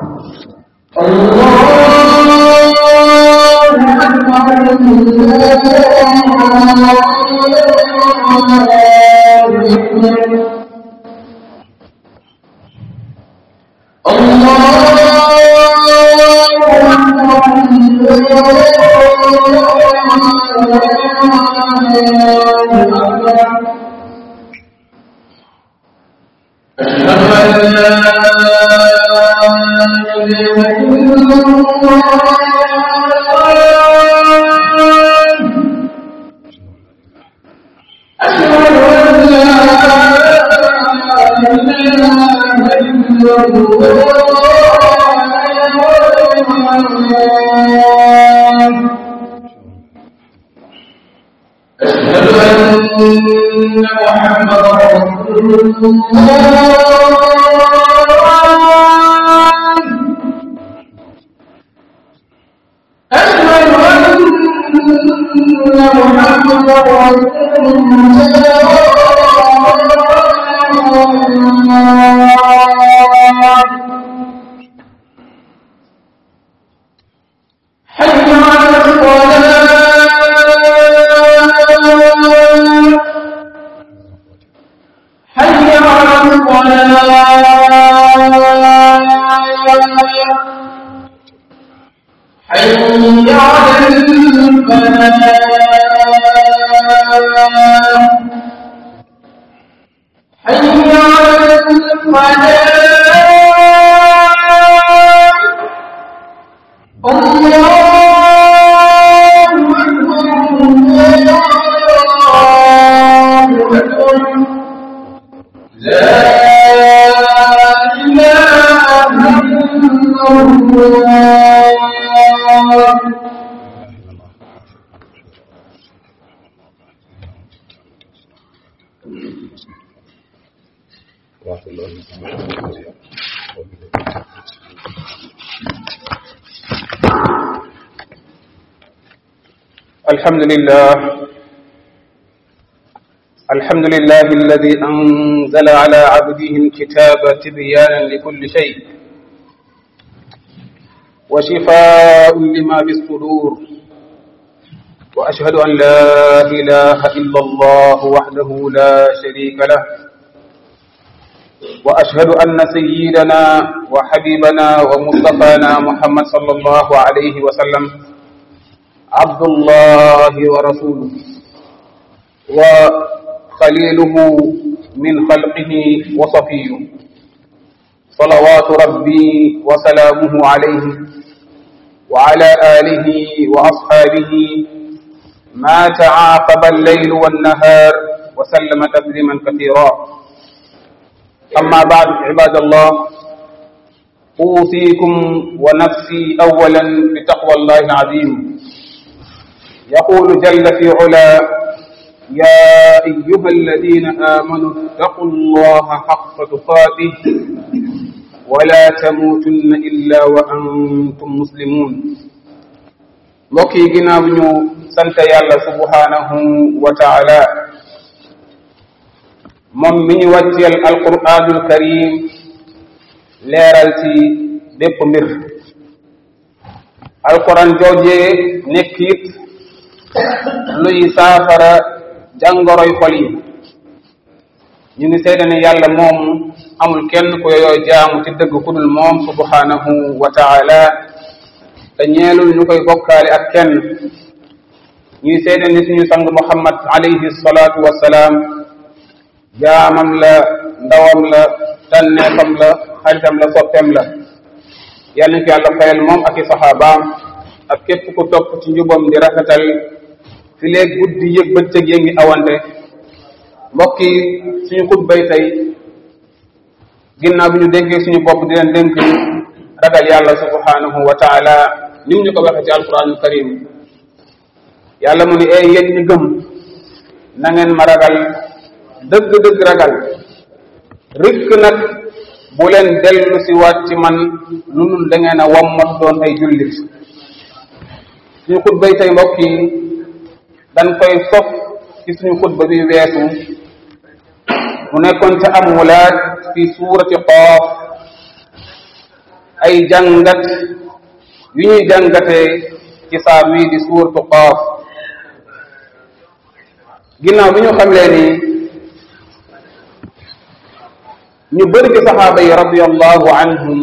الحمد لله الحمد لله الذي أنزل على عبده الكتاب تبيانا لكل شيء وشفاء لما في الصدور وأشهد أن لا إله إلا الله وحده لا شريك له وأشهد أن سيدنا وحبيبنا ومصطفانا محمد صلى الله عليه وسلم عبد الله ورسوله وخليله من خلقه وصفيه صلوات ربي وسلامه عليه وعلى آله وأصحابه ما تعاقب الليل والنهار وسلم تسليما كثيرا أما بعد عباد الله أوصيكم ونفسي أولا بتقوى الله العظيم يقول جل في علا يا أيها الذين آمنوا اتقوا الله حق تقاته ولا تموتن إلا وأنتم مسلمون mbokk yi ginnaaw ñu sant yàlla subhanahu wa taala moom mi ñu wàcceel alquranul karim leeral ci bépp mbir alquran joojee nekk it luy saafara jàngoroy xol yi ñu ngi seede ne yàlla moom amul kenn ku yooyoo jaamu ci dëgg ku dul moom subhanahu wa taala te ñeelul ñu koy bokkaale ak kenn ñuy seede ni suñu sang muhammad alayhi salaatu wassalaam jaamam la ndawam la tànneefam la xaritam la soppeem la yàlla na ko yàlla fayal moom ak i saxaabaam ak képp ku topp ci njubam di rafetal fi léeg guddi yëg bëccëg yee ngi awante mbokk yi suñu xutbay tey ginnaaw bi ñu dénkee suñu bopp di leen dénk ragal yàlla subhanahu wa taala ni ñu ko waxee ci alquranul karim yàlla mu ni ee yéen ñi gëm na ngeen ma ragal dëgg-dëgg ragal rikk nag bu leen dellu si waat ci man lu dul da ngeen a wammat doon ay jullit suñu xutbay tey mbokk yi dañ koy sof ci suñu xutba bi weesu mu nekkoon ca am wulaat fi suurati qaaf ay jàngat yu ñuy jàngatee ci saar wii di suuratu qaaf ginnaaw bi ñu xamlee ni ñu bëri ci saxaaba yi radiallahu anhum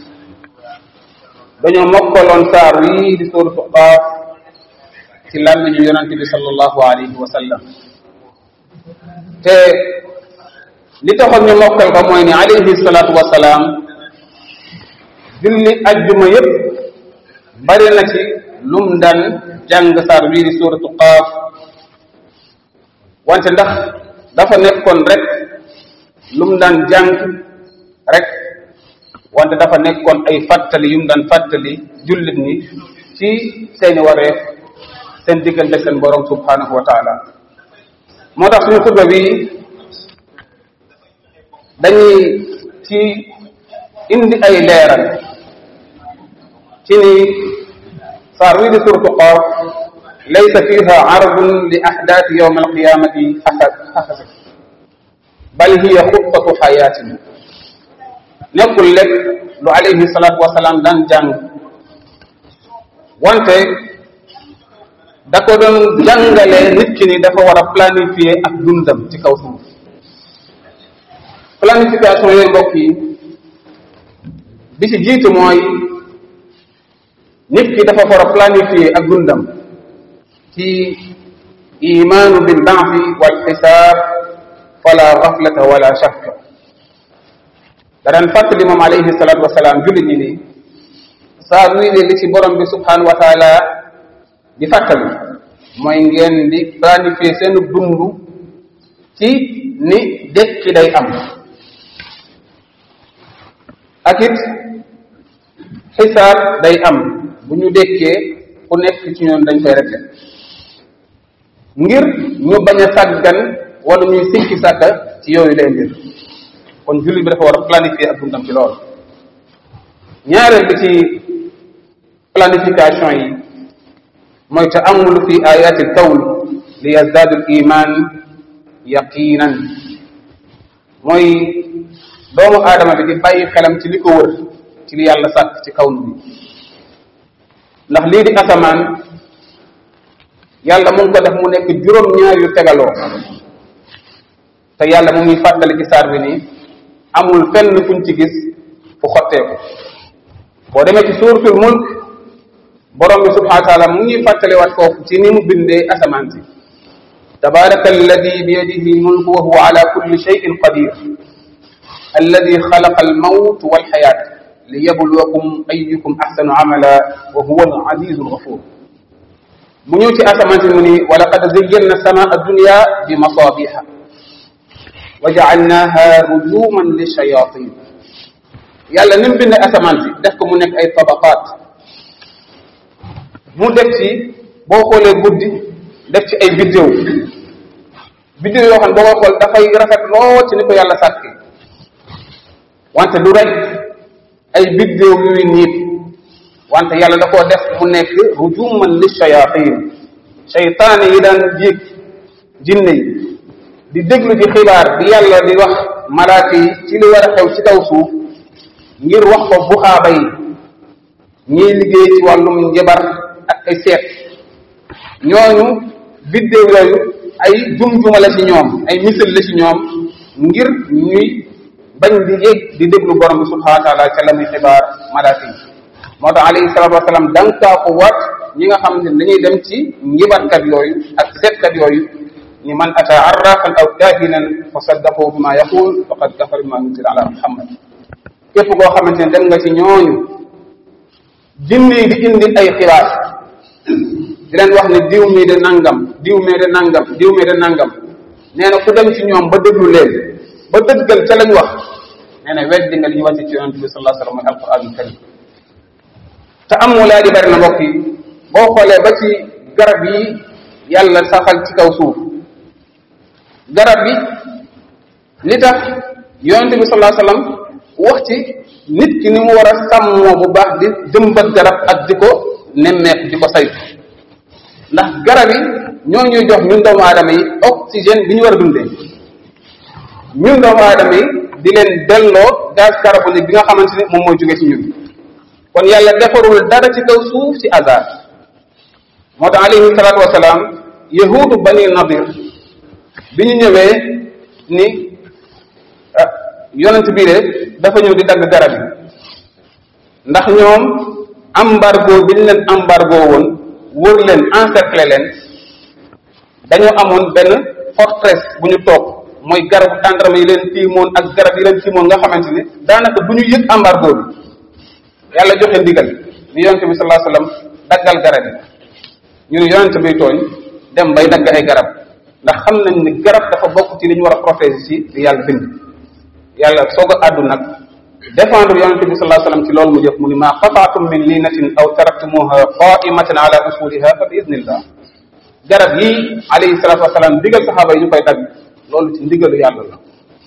dañoo mokkaloon saar wii di suuratu qaaf ci làmmiñu yonante bi sallallahu alayhi wa sallam te li taxoon ñu mokkal ko mooy ni alayhi salaatu wa salaam julli ajjuma yépp bari na ci lum daan jàng saar wii di suuratu qaaf wante ndax dafa nekkoon rek lum daan jàng rek wante dafa nekkoon ay fàttali yum daan fàttali jullit ni ci seeni wareef seen diggante seen borom subhanahu wa taala moo tax suñu xutba bi dañuy ci indi ay leeral ci ni saar wii di suratu qaaf laysa fiha ardun li ahdaati yowm alqiyamati xasab bal hiya xutbatu xayaatin nekkul lépp lu alayhi salaatu wasalaam daan jàng wante da ko doon jàngalee nit ki ni dafa war a planifier ak dundam ci kaw suuf planification yooyu mbokk yi bi ci jiitu mooy nit ki dafa war a planifier ak dundam ci imaanu bil ba'thi wal xisaab fala gaflata wala shakka da daan fàttali moom alayhi salaatu wasalaam jullit ñi ni saa luy ne li ci borom bi subhanahu wa taala di fàttali mooy ngeen di planifier seen dund ci ni dekki day am ak it xisaab day am bu ñu dekkee ku nekk ci ñoom dañ koy régler ngir ñu bañ a sàggan wala ñuy sikki sàkka ci yooyu lay mbir kon jullit bi dafa war a planifier ak dundam ci loolu ñaareel bi ci planification yi mooy taamulu fi ayati alkawn li yazdaadu al iman yaqinan mooy doomu aadama bi di bàyyi xelam ci li ko wër ci li yàlla sàkk ci kawn bi ndax lii di asamaan yàlla mu ngi ko def mu nekk juróom-ñaar yu tegaloo te yàlla mu ngi fàttali ci saar bi nii amul fenn fuñ ci gis fu xotteeku boo demee ci suuratul mulk borom bi subhanahu wa taala mu ngi fàttaliwaat foofu ci ni mu bindee asamaan si tabaraka alladi bi yadihi lmulku wa huwa ala kulli shay'in qadir alladi xalaqa almawt walxayaat liyabluwakum ayukum axsanu amala wa huwa alazizu alghafur mu ñëw ci asamaan si mu ni wa laqad zayyanna samaa addunya bi masabiha wa jaalnaha rujuman lishayatin yàlla ni mu bindee asamaan si def ko mu nekk ay tabaqaat mu def ci boo xoolee guddi def ci ay biddéew biddéew yoo xam ne boo ko xool dafay rafet lool ci ni ko yàlla sàkki wante du rek ay biddéew yuy niit wante yàlla da koo def mu nekk rujuman li shayatin shaytaane yi daan jiig jinne yi di déglu ci xibaar bi yàlla di wax malaaka yi ci li war a xew ci kaw suuf ngir wax ko buxaaba yi ñiy liggéey ci wàllum njabar ak ay seet ñooñu biddéew yooyu ay jum-juma la ci ñoom ay misal la ci ñoom ngir ñuy bañ di yëg di déglu borom bi subhanahu wa taala ca la muy xibaar malaaka yi moo tax alayhi salatu wasalaam dankaa ko waat ñi nga xam ne dañuy dem ci njibarkat yooyu ak seetkat yooyu ni man ata arrafan aw kahinan fa saddaqu bima yaqul faqad kafara bima nuzila ala muhammad képp koo xamante ne dem nga ci ñooñu jinne yi di indi ay xibaar di leen wax ne diw mii de nangam diw mee de nangam diw mee de nangam nee na ku dem ci ñoom ba déglu leen ba dëggal ca lañ wax nee na weddi nga li ñu wàcce ci yonente bi sallallahu alayhi wa sallam mooy alquranul karim te am mu laa di bari na mbokk yi boo xoolee ba ci garab yi yàlla saxal ci kaw suuf garab bi li tax yonente bi sallallahu alayhi wa sallam wax ci nit ki ni mu war a sàmmoo bu baax di jëmbat garab ak di ko nemmeeku di ko saytu ndax garab yi ñoo ñuy jox ñun doomu aadama yi oxygène bi ñu war a dundee ñun doomu aadama yi di leen delloo gaz carbonique bi nga xamante ni moom mooy jóge ci ñun kon yàlla defarul dara ci kaw suuf ci hasard moo tax alayhi salaatu wasalaam yahudu bani nadir bi ñu ñëwee ni ah yonent bii de dafa ñëw di dagg garab yi ndax ñoom embargo bi ñu leen embargo woon wër leen encercler leen dañoo amoon benn forteresse bu ñu toog mooy garabu tàndarama yi leen tiimoon ak garab yi leen tiimoon nga xamante ni daanaka bu ñu yëg embargo bi yàlla joxe ndigal ni yonente bi sallallahu alayhi wasallam daggal garab yi ñu ne yonente bi tooñ dem bay dagg ay garab ndax xam nañ ni garab dafa bokk ci li ñu war a protéger ci di yàlla bind yàlla soog a àddu nag défendre yonente bi sallallahu alayhi wasallam ci loolu mu jëf mu ni maa qataatum min linatin aw taraktumuha qaimatan ala usuliha fa bi idnillah garab yi alayhi salatu wasalaam digal saxaaba yi ñu koy dagg loolu ci ndigalu yàlla la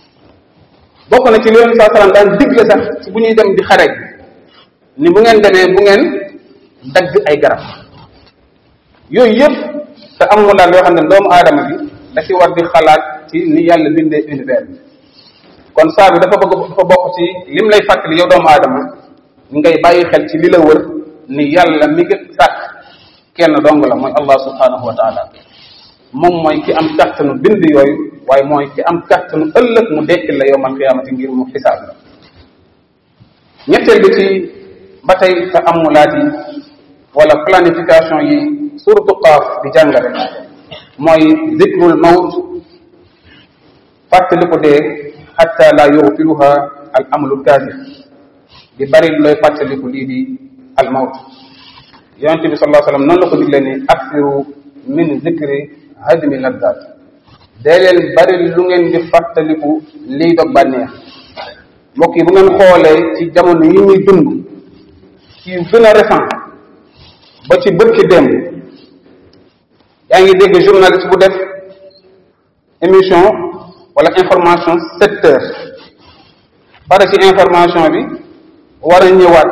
bokk na ci li yonente sallallahu alayhi wasallam daan digle sax ci bu ñuy dem di xare ni bu ngeen demee bu ngeen dagg ay garab yooyu yëpp te am mu daal yoo xam ne doomu aadama bi da ci war di xalaat ci ni yàlla bindee univers bi kon saa bi dafa bëgg dafa bokk ci lim lay fàttali yow doomu aadama ngay bàyyi xel ci li la wër ni yàlla mi ngi sàkk kenn dong la mooy allah subhanahu wa taala moom mooy ki am kàttanu bind yooyu waaye mooy ki am kàttanu ëllëg mu dekkil la yowmal qiyaamati ngir mu xisaab la ñetteel bi ci ba tey te amulaat yi wala planification yi suratu qaaf di jàngale mooy zikrul mawt fàttali ko dee xatta la yughfiluha al amlu kaasir di bari looy fàttaliku lii di al mawt yonente bi sallallahu alayhi wasallam noonu la ko digle ni aksiru min zikri hadmi lazzat dee leen bari lu ngeen di fàttaliku lii dog bànneex mbokk yi bu ngeen xoolee ci jamono yi ñuy dund ci yu gën a récent ba ci bërki démb yaa ngi dégg journaliste bu def émission wala information sept heures pare ci information bi war a ñëwaat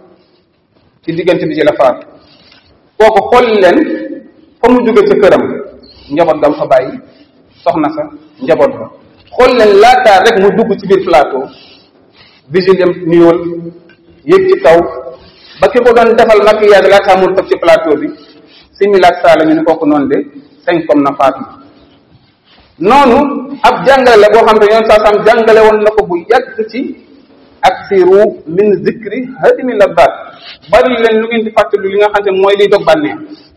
ci diggante bi ci la faat kooku xool leen fa mu jóge ca këram njaboot gam fa bàyyi soxna sa njaboot ba xool leen laataa rek mu dugg ci biir plateau vigile yam nuyool yéeg ci kaw ba ki ko doon defal maquillage laataa mu toog ci plateau bi similaak saala ñu ni kooku noonu de cinq comme na faatu noonu ab jàngale la boo xam ne yoon saa sam jàngale woon na ko bu yàgg ci aksiru min zikri hadimi labbaat bari leen lu ngeen di fàttali li nga xam ne mooy liy dog bànneex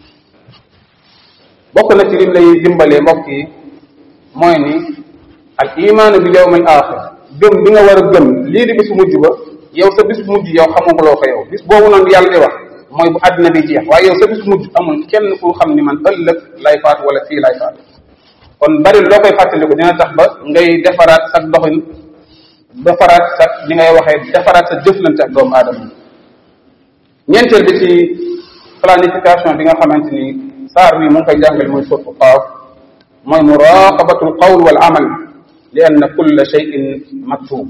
bokk na ci lim lay dimbalee mbokk yi mooy ni al imaanu bil yawmil axir gëm bi nga war a gëm lii di bis mujj ba yow sa bis mujj yow xamaguloo ko yow bis boobu noonu yàlla di wax mooy bu àddina di jeex waaye yow sa bis mujj amul kenn ku xam ni man ëllëg lay faat wala fii lay faat kon bari loo koy fàttaliku dina tax ba ngay defaraat sa doxin defaraat sa li ngay waxee defaraat sa jëflante ak doomu aadama ñeenteel bi ci planification bi nga xamante ni saar bi mu ngi koy jàngal mooy surtu qaaf mooy muraqabatul qawl wal amal li anna kulla shay'in maktub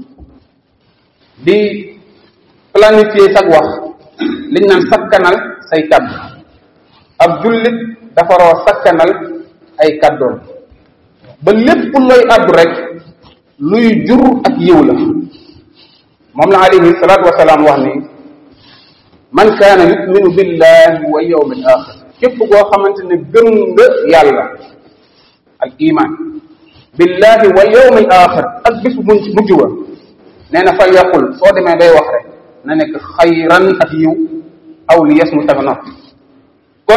di planifier sag wax liñ naan sakkanal say kaddu ab jullit dafa roo sakkanal ay kaddoom ba lépp looy addu rek luy jur ak yiw la moom la alayhi salaatu wasalaam wax ni man kaana yuminu billahi wa yawmil axir képp koo xamante ne gëm nga yàlla al iman billahi wa yawmil axir ak bis bu mujj wa nee na fal yaqul soo demee day wax rek na nekk xayran ak yiw aw li yes mu taga noppi kon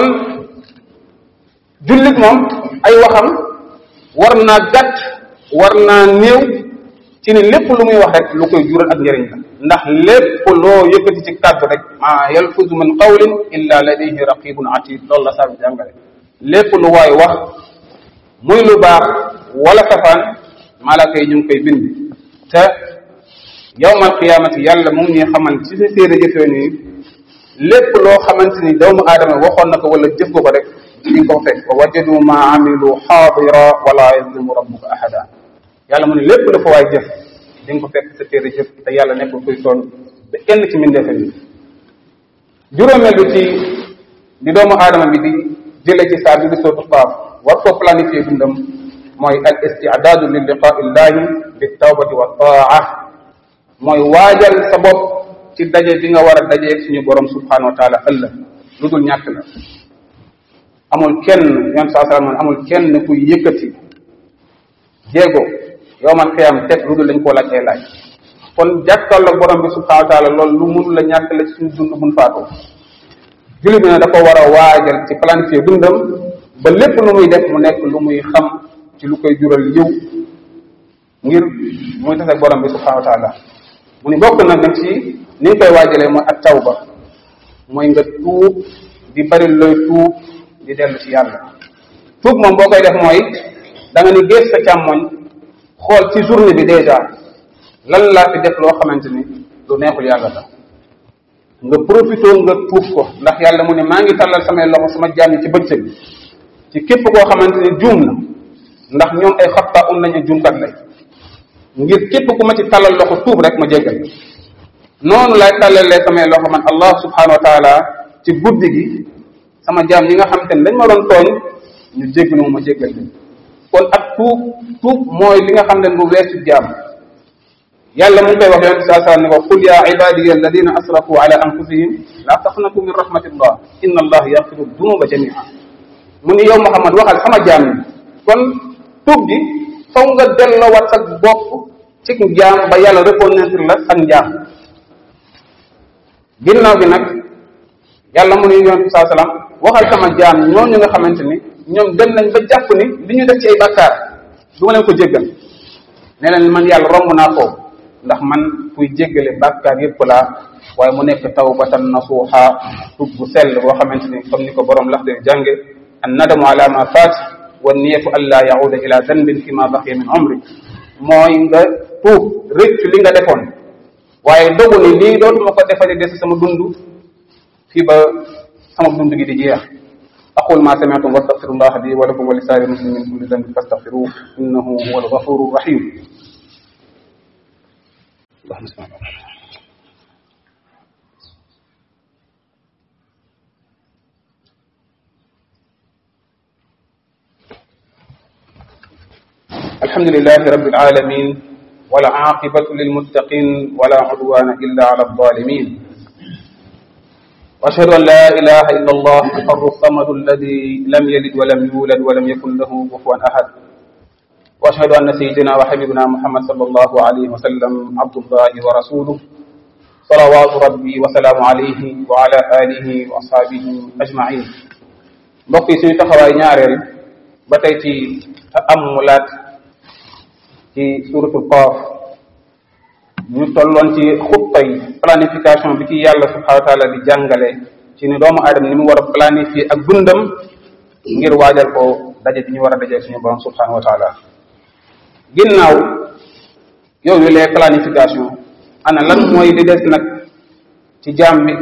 jullit moom ay waxam war naa gàtt war naa néew ci ni lépp lu muy wax rek lu koy jural ak njëriñ la ndax lépp loo yëkkati ci kàddu rek maa yalfuzu min qawlin illa ladayhi raqibun atid loolu la saa bi jàngale lépp lu waay wax muy lu baax wala safaan malaaka yi ñu ngi koy bind te yawmal qiyaamati yàlla mu ngi ñuy xamal ci sa téere jëfee nii lépp loo xamante ni doomu aadama waxoon na ko wala jëf ko ko rek di nga ko fekk wa wajadu ma amilu xaadira wala yazlimu rabbuka ahada yàlla mu ne lépp dafa waay jëf di nga ko fekk sa téere jëf te yàlla nekkul kuy tooñ ba kenn ci mbindeefa yi juróomeel bi ci di doomu aadama bi di jële ci saa bi di sootu qaaf war koo planifier dundam mooy al istidaadu li liqaa illahi bi tawbati wa taa mooy waajal sa bopp ci daje bi nga war a dajeeg suñu borom subhanahu wa taala ëllëg lu dul ñàkk la amul kenn yoon saa salaam amul kenn kuy yëkkati jéego yowmal xiyam teg lu dul dañ koo laaj ay laaj kon jàkkaarloog borom bi subhanahu wa taala loolu lu mun la ñàkk la ci suñu dund buñ faatoo jullit bi ne da ko war a waajal ci planifier dundam ba lépp lu muy def mu nekk lu muy xam ci lu koy jural yiw ngir muy tase ak borom bi subhanahu wa taala mu ni bokk nag ci ni nga koy waajalee mooy ak tawba mooy nga tuub di bari looy tuub di dellu ci yàlla tuub moom boo koy def mooy da nga ni gées sa càmmoñ xool ci journée bi déjà lan laa fi def loo xamante ni lu neexul yàlla la nga profité nga tuub ko ndax yàlla mu ne maa ngi tàllal samay loxo sama jaam yi ci bëccëg bi ci képp koo xamante ni juum na ndax ñoom ay xatta un lañu juumkat lay ngir képp ku ma ci tàllal loxo tuub rek ma jéggal noonu laay tàllalee samay loxo man allah subhanahu wa taala ci guddi gi sama jaam yi nga xamante ni dañ ma doon tooñ ñu jéggalu ma ma jéggal leen kon ak tuub tuub mooy li nga xam ne bu weesu jaam yàlla mu ngi koy wax yonente saa saa ne ko qul ya ibadiya alladina asrafu ala anfusihim la taqnatu min rahmatillah inna allah yaghfiru dunuba jamia mu ni yow Muhammad waxal sama jaam yi kon tuub gi faw nga delloowaat sa bopp ci jaam ba yàlla reconnaître la ak njaam ginnaaw gi nag yàlla mu ni yonente saa salaam waxal sama jaam ñooñu nga xamante ni ñoom dem nañ ba jàpp ni li ñu def ci ay bàkkaar du ma leen ko jéggal nee leen man yàlla romb naa foofu ndax man kuy jéggale bàkkaar yépp laa waaye mu nekk tawbatan nasuha tub bu sell boo xamante ni comme ni ko borom lax de jànge an nadamu ala ma faat wa niyatu an la yauda ila danbin fi ma baqiya min umri mooy nga tuub rëccu li nga defoon waaye dogu ni lii dootuma ko defali des sama dund fii ba sama dund gi di jeex aqul ma sami'tum wa astaghfirullah li wa lakum wa li saari muslimin kulli dhanbin fastaghfiruhu innahu huwa al-ghafuru rahim اللهم صل على الحمد لله رب العالمين والعاقبة للمتقين ولا عدوان إلا على الظالمين وأشهد أن لا إله إلا الله الحر الصمد الذي لم يلد ولم يولد ولم يكن له كفوا أحد واشهد ان سيدنا وحبيبنا محمد صلى الله عليه وسلم عبد الله ورسوله صلوات ربي وسلام عليه وعلى اله واصحابه اجمعين mbokk yi suñu taxawaay ñaareel ba tey ci taamulaat ci suratul qaaf ñu tolloon ci xuttay planification bi ci yàlla subhanahu wa taala di jàngale ci ni doomu aadama ni mu war a planifier ak dundam ngir waajal ko daje bi ñu war a daje suñu borom subhanahu wa taala ginnaaw yow yu les planification ana lan mooy li des nag ci jaam bi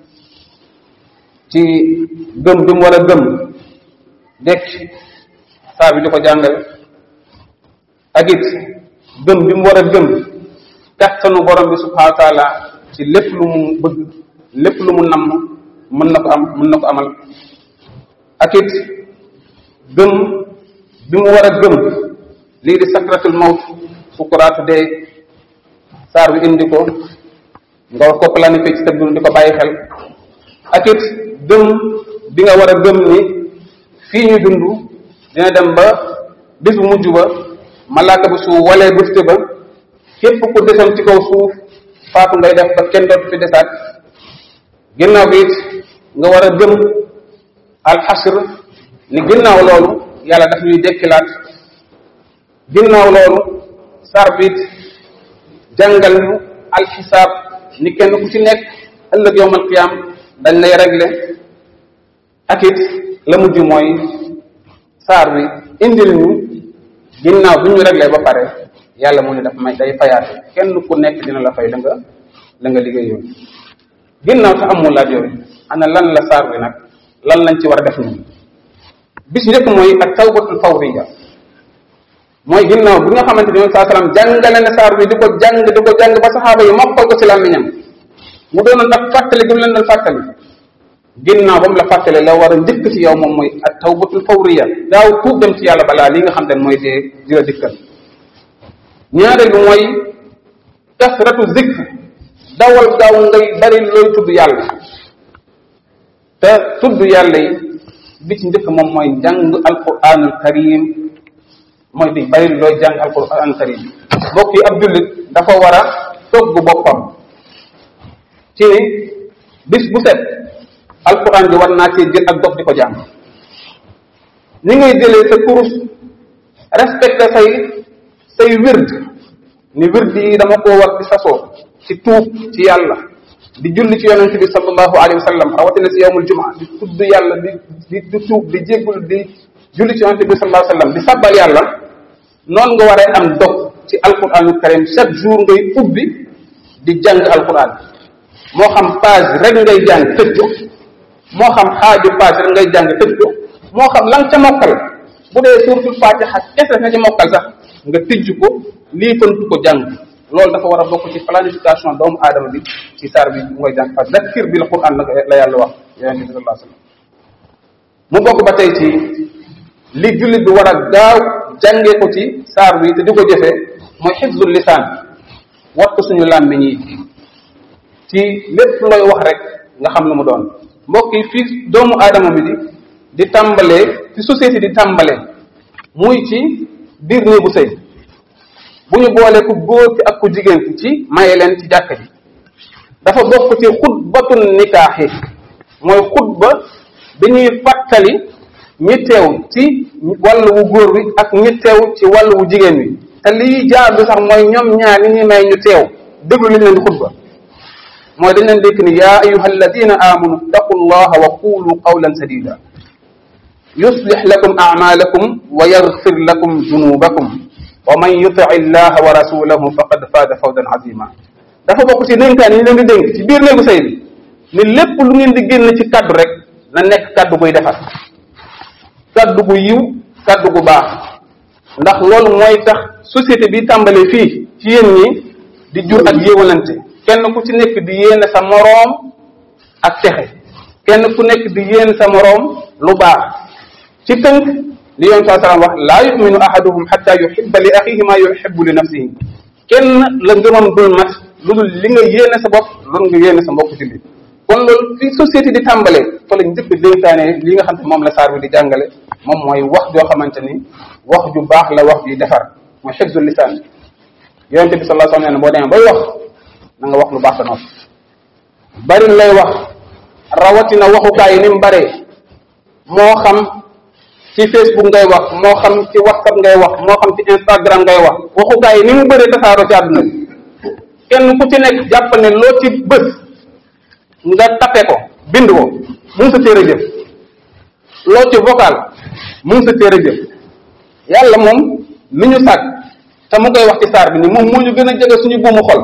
ci gëm bi mu war a gëm dekk saar bi di ko jàngale ak it gëm bi mu war a gëm kattanu borom bi subhanahu wa taala ci lépp lu mu bëgg lépp lu mu namm mën na ko am mën na ko amal ak it gëm bi mu war a gëm lii di sakratul mawt sukuraatu dee saar bi indi ko nga war ko planifier ci sa dund di ko bàyyi xel ak it gëm bi nga war a gëm ni fii ñu dund dina dem ba bis bu mujj ba malaaka bi su walee bufte ba képp ku desoon ci kaw suuf faatu ngay def ba kenn dootu fi desaat ginnaaw bi it nga war a gëm alxasr ni ginnaaw loolu yàlla daf ñuy dekkilaat ginnaaw loolu sar biit jàngal ñu alxisaab ni kenn ku ci nekk ëllëg yowmal qiyaam dañ lay régler ak it la mujj mooy saar bi indil ñu ginnaaw bi ñu régler ba pare yàlla mu ne daf may day fayaate kenn ku nekk dina la fay la nga la nga liggéeyoon ginnaaw sa amul laaj yooyu ana lan la saar bi nag lan lañ ci war a def ñun bis njëkk mooy ak tawbatul fawriya mooy ginnaaw bi nga xamante ni saa salaam jàngale na saar bi di ko jàng di ko jàng ba saxaaba yi mokkal ko ci làmmiñam mu doonoon ak fàttali gi mu leen doon fàttali ginnaaw ba mu la fàttali la war a njëkk ci yow moom mooy ak tawbatul fawriya daaw tuub dem ci yàlla balaa li nga xam te ne mooy dee di la dikkal ñaareel bi mooy kasratu zikr dawal gaaw ngay bari looy tudd yàlla te tudd yàlla yi bi ci njëkk moom mooy jàng alquranul karim mooy di bari looy jàng alquranul karim mbokk yi ab jullit dafa war a togg boppam ci ni bis bu set alquran bi war naa cee jël ak dox di ko jàng ni ngay jëlee sa kurus respecté say say wird ni wird yi dama koo war di sasoo ci tuub ci yàlla di julli ci yonente bi sallallahu alayhi wa sallam rawatina si yawmul jumaa di tudd yàlla di di di tuub di jéggul di julli ci yonente bi sallallahu alayhi wa sallam di sabbal yàlla noonu nga waree am dog ci alquranul karim chaque jour ngay ubbi di jàng alquran moo xam page rek ngay jàng tëj ko moo xam xaaju page rek ngay jàng tëj ko moo xam la nga ca mokkal bu dee suuratul fatiha kese nga ca mokkal sax nga tijj ko lii fantu ko jàng loolu dafa war a bokk ci planification doomu aadama bi ci saar bi mu ngay jàng fa zakkir bil quran la la yàlla wax yonente bi sallallahu alayhi wasallam mu bokk ba tey ci li jullit bi war a gaaw jàngee ko ci saar bi te di ko jëfee mooy xifzul lisaan wattu suñu làmmiñ yi ci lépp looy wax rek nga xam lu mu doon mbokk yi fii doomu aadama bi di di tàmbalee ci société di tàmbalee muy ci biir néegu sëy bu ñu boolee ku góor ki ak ku jigéen ki ci maye leen ci jàkk ji dafa bokk ci xutbatun nikaax yi mooy xutba bi ñuy fàttali ñi teew ci wàllu wu góor wi ak ñi teew ci wàllu wu jigéen wi te lii jaadu sax mooy ñoom ñaar ni ñuy may ñu teew déglu li ñu leen di xutba mooy dañ leen dékk ni yaa ayuha alladina amanu ittaqu llaha wa qulu qawlan sadida yuslix lakum acmaalakum wa yaxfir lakum junubakum wa man yuti llaha wa rasulahu faqad faada fawdan azima dafa bokk ci dénkaan yi ñu leen di dénk ci biir néegu sëy bi ni lépp lu ngeen di génn ci kaddu rek na nekk kaddu guy defar kaddu gu yiw kaddu gu baax ndax loolu mooy tax société bi tàmbalee fii ci yéen ñi di jur ak yéewalante kenn ku ci nekk di yéene sa moroom ak texe kenn ku nekk di yéene sa moroom lu baax ci tënk li yoon saa salaam wax laa yuminu ahaduhum xatta yuhibba li axihi ma yuhibbu li nafsihi kenn la ngëmam dul mat lu dul li nga yéene sa bopp loolu nga yéene sa mbokk ci li kon loolu fi société di tàmbalee fa la njëkk dénkaane li nga xam ne moom la saar bi di jàngale moom mooy wax joo xamante ni wax ju baax la wax juy defar mooy xifzul lisaan yonente bi sallallahu alayhi wa sallam boo demee bay wax na nga wax lu baax sa nopp bari lay wax rawatina waxukaay yi ni mu baree moo xam ci Facebook ngay wax moo xam ci WhatsApp ngay wax moo xam ci Instagram ngay wax waxukaay yi ni mu bëree tasaaroo ci àdduna bi kenn ku ci nekk jàpp ne loo ci bës nga tape ko bind ko mu ngi sa téere jëf loo ci vocal mu ngi sa téere jëf yàlla moom mi ñu sàkk te mu koy wax ci saar bi ni moom moo ñu gën a jege suñu buumu xol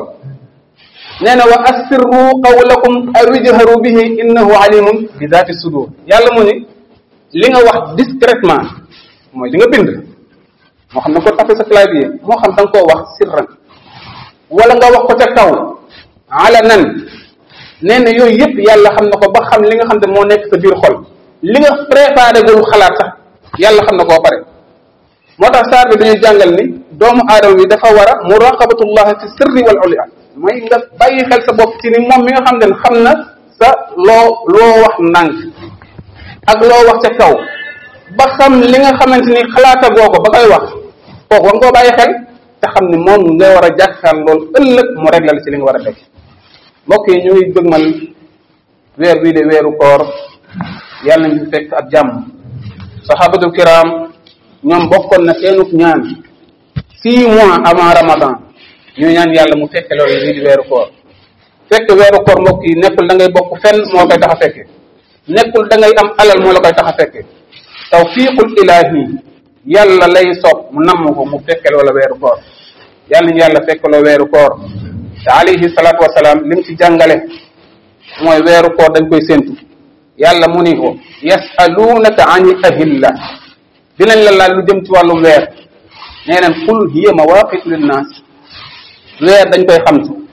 nee na wa assirru qawlakum aw ijharu bihi innahu alimun bi daati sudur yàlla mu ni li nga wax discrètement mooy li nga bind moo xam ne ko tape sa clavier moo xam da nga koo wax sirran wala nga wax ko ca kaw alanan nee na yooyu yëpp yàlla xam na ko ba xam li nga xam ne moo nekk sa biir xol li nga préparé gul xalaat sax yàlla xam na koo pare moo tax saar bi dañuy jàngal ni doomu aadama bi dafa war a muraqabatullah fi sirri wal ulia mooy nga bàyyi xel sa bopp ci ni moom mi nga xam ne xam na sa loo loo wax ndànk ak loo wax ca kaw ba xam li nga xamante ni xalaata goo ko ba koy wax kooku war nga koo bàyyi xel te xam ni moom nga war a jàkkaar loolu ëllëg mu réglal ci li nga war a def mbokk yi ñu ngi dëgmal weer bii de weeru koor yàlla nañu fekk ak jàmm sahabatul kiram ñoom bokkoon na seenuk ñaan six mois avant ramadan ñu ñaan yàlla mu fekke loolu lii di weeru koor fekk weeru koor mbokk yi nekkul da ngay bokk fenn moo koy tax a fekke nekkul da ngay am alal moo la koy tax a fekke tawfiqul ilahi yàlla lay sopp mu namm ko mu fekke loola weeru koor yàlla ñu yàlla fekk loo weeru koor te alayhi salaatu wasalaam lim ci jàngale mooy weeru koor dañ koy séntu yàlla mu ni ko yasalunaka ani ahilla dinañ la laal lu jëm ci wàllum weer nee neen qul hiya mawaqitu linnaas weer dañ koy xam ci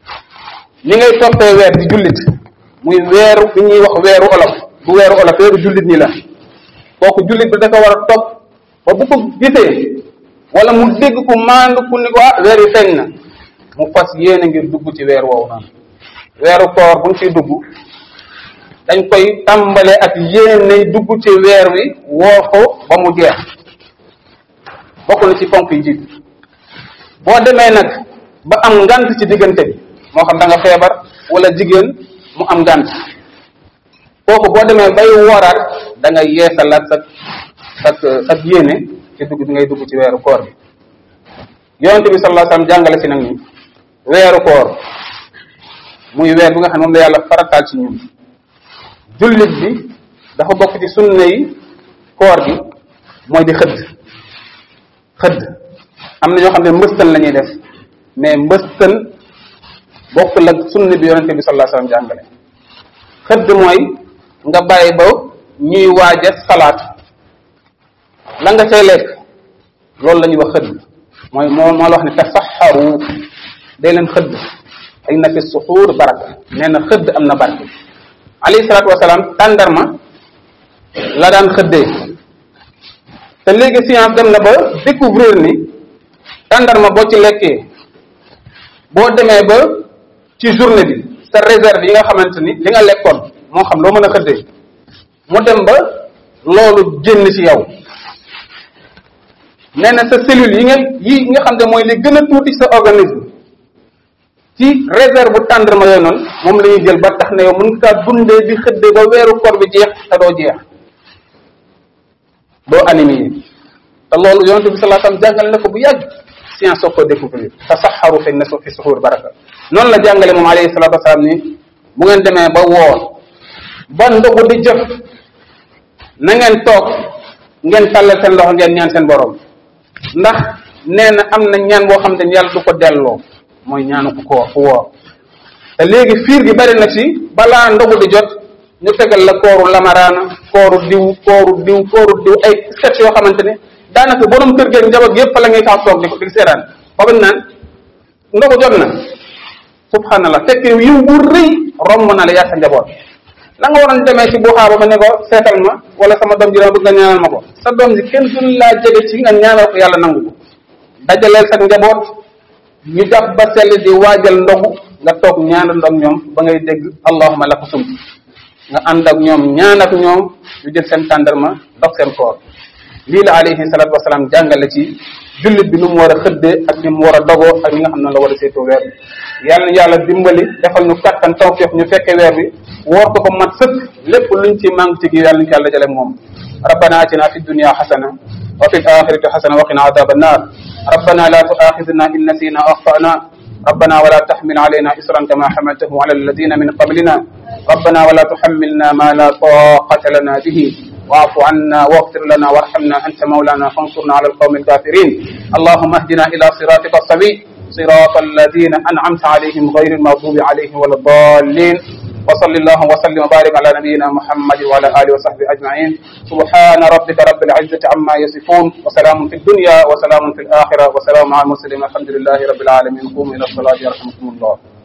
li ngay toppee weer di jullit muy weeru bi ñuy wax weeru olof bu weeru olof weeru jullit ñi la kooku jullit bi da ko war a topp ba bu ko gisee wala mu dégg ku maandu ku ni ko ah weer yi feeñ na mu fas yéene ngir dugg ci weer woowu noonu weeru koor buñ ciy dugg dañ koy tàmbale ak yéene dugg ci weer wi woo ko ba mu jeex bokk na ci ponk yi jiitu boo demee nag ba am ngant ci diggante bi moo xam da nga feebar wala jigéen mu am ngant kooku boo demee bay wooraat da nga yeesalaat sa sa sa yéene ci dugg bi ngay dugg ci weeru koor bi yonente bi sallallahu alayhi wasallam jàngale si nag ni weeru koor muy weer bi nga xam ne moom la yàlla farataal ci ñun jullit bi dafa bokk ci sunna yi koor gi mooy di xëdd xëdd am na ñoo xam ne mbëstan la ñuy def mais mbëstan bokkul ak sunna bi yonente bi sallallahu alayhi wasallam jàngale xëdd mooy nga bàyyi ba ñuy waaja salaat la nga cay lekk loolu la ñuy wax xëdd mooy moo moo la wax ne tasaxaru day leen xëdd inna fi suxuur baraka nee na xëdd am na barke alayhi salaatu wasalaam tàndarma la daan xëddee te léegi science dem na ba découvrir ni tàndarma boo ci lekkee boo demee ba ci journée bi sa réserve yi nga xamante ni li nga lekkoon moo xam loo mën a xëddee mu dem ba loolu génn ci yow nee na sa cellule yi nga yi nga xam ne mooy li gën a tuuti sa organisme ci réserve bu tàndarma yooyu noonu moom la ñuy jël ba tax ne yow mën nga kaa dundee di xëddee ba weeru koor bi jeex te doo jeex doo anémie te loolu yonente bi sallallahu alayhi wasallam jàngale na ko bu yàgg science soo ko découvrir tasaxaru fi na fi suxuur baraka noonu la jàngale moom alayhi salatu wasalaam ni bu ngeen demee ba woor ba ndogu di jëf na ngeen toog ngeen tàllal seen loxo ngeen ñaan seen borom ndax nee na am na ñaan boo xam ne yàlla du ko delloo mooy ñaanu ku koor ku woor te léegi fiir gi bari na ci balaa ndogu di jot ñu tegal la kooru lamaraana kooru diw kooru diw kooru diw ay sketch yoo xamante ne daanaka borom kër geeg njaboot yépp fa la ngay tax toog di ko di seetaan ba bañ naan ndogu jot na subhanallah fekk yiw bu rëy romb na la yaa sa njaboot la nga waroon demee ci buxaaba ba ne ko seetal ma wala sama doom ji dama bëgg nga ñaanal ma ko sa doom ji kenn du laa jege ci nga ñaanal ko yàlla nangu ko dajaleel sa njaboot ñu jàpp ba sell di waajal ndogu nga toog ñaanal ak ñoom ba ngay dégg allahuma laka sum nga ànd ak ñoom ñaan ak ñoom ñu jël seen tàndarma dog seen koor lii la alayhi salatu wasalaam jàngale ci jullit bi nu mu war a xëddee ak ni mu war a dogoo ak ñi nga xam ne la war a seetoo weer bi yàlla na yàlla dimbali defal ñu kattan tawfiq ñu fekke weer bi woor ko ba mat sëkk lépp luñ ci manque ci gi yàlla ñu ko yàlla jale moom ربنا اتنا في الدنيا حسنه وفي الاخره حسنه وقنا عذاب النار ربنا لا تؤاخذنا ان نسينا او اخطانا ربنا ولا تحمل علينا إسرا كما حملته على الذين من قبلنا ربنا ولا تحملنا ما لا طاقة لنا به واعف عنا واغفر لنا وارحمنا أنت مولانا فانصرنا على القوم الكافرين اللهم اهدنا إلى صراطك السوي صراط الذين أنعمت عليهم غير المغضوب عليهم ولا الضالين وصل اللهم وسلم وبارك على نبينا محمد وعلى اله وصحبه اجمعين سبحان ربك رب العزه عما يصفون وسلام في الدنيا وسلام في الاخره وسلام على المرسلين الحمد لله رب العالمين قوموا الى الصلاه يرحمكم الله